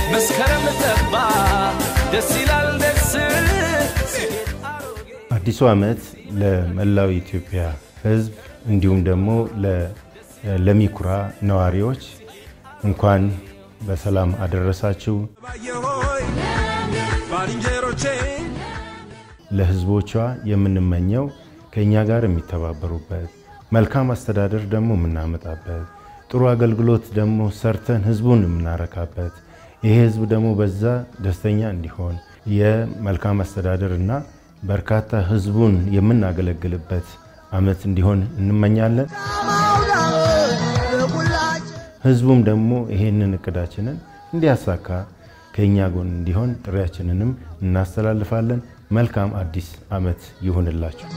መስከረም ጠባ ደስ ይላል ደስ አዲሱ ዓመት ለመላው ኢትዮጵያ ሕዝብ እንዲሁም ደግሞ ለሚኩራ ነዋሪዎች እንኳን በሰላም አደረሳችሁ። ባየሆይ ባልንጀሮቼ ለሕዝቦቿ የምንመኘው ከእኛ ጋር የሚተባበሩበት መልካም አስተዳደር ደግሞ የምናመጣበት ጥሩ አገልግሎት ደግሞ ሰርተን ሕዝቡን የምናረካበት ይሄ ሕዝብ ደግሞ በዛ ደስተኛ እንዲሆን የመልካም አስተዳደር እና በርካታ ሕዝቡን የምናገለግልበት ዓመት እንዲሆን እንመኛለን። ሕዝቡም ደግሞ ይሄንን እቅዳችንን እንዲያሳካ ከእኛ ጎን እንዲሆን ጥሪያችንንም እናስተላልፋለን። መልካም አዲስ ዓመት ይሁንላችሁ።